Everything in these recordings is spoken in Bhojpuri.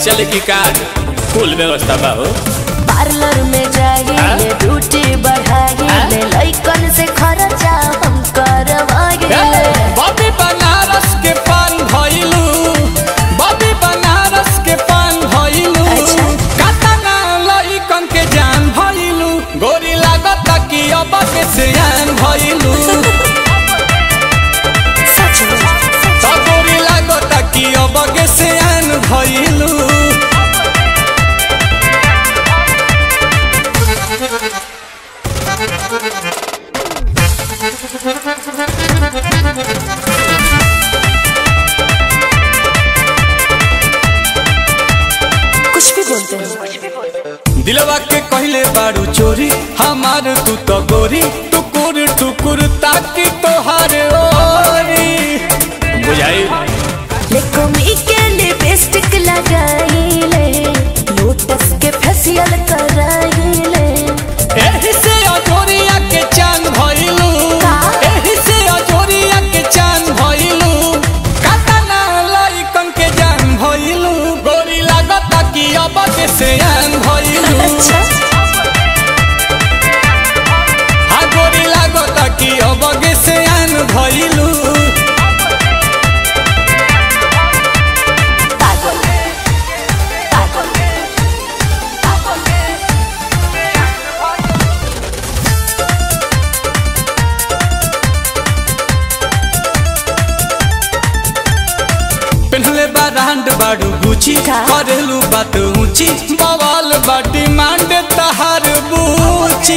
चले की कार्ड फुल व्यवस्था बा हो पार्लर में जाइए ब्यूटी बढ़ाइए लइकन से खर्चा हम करवाइए बॉबी बनारस के पान भइलू बॉबी बनारस के पान भइलू अच्छा। कातना लइकन के जान भइलू गोरी लागत कि अब के सियान भइलू सच में त गोरी लागत कि अब के सियान भइलू कुछ भी बोलते हैं दिलवा के कहले बारू चोरी हमार तू तो गोरी टुकुर टुकुर ताकि तोहार ओरी बुझाई लेकोमी के लिपस्टिक लगाइले लोटस के फेशियल कराइले एही से अजोरिया के चांद भइलू का? एही से अजोरिया के चांद भइलू कातना लइकन के जान भइलू गोरी लागत कि अब के सियान भइलू अच्छा हा गोरी लागत कि अब के सियान भइलू पागल पागल पेन्हले बा रांड बाड़ू गुची का? करेलू बात ऊंची बवाल बा डिमांड तहार बूची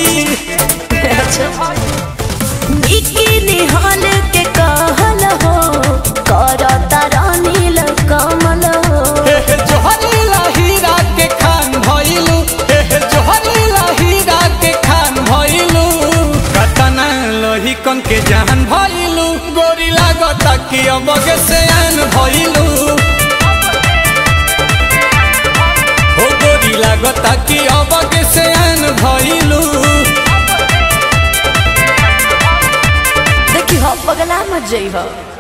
बिकिनी हॉल के कहल हो करता रानील कमल हो हे हे जोहरीला हीरा के खान भइलू हे हे जोहरीला हीरा के खान भइलू कतना लोही कन के जान भइलू गोरी लागत कि अब के सयान भइलू हो गोरी लागत कि अब के सयान भइलू देखी हो पगला मत जई हो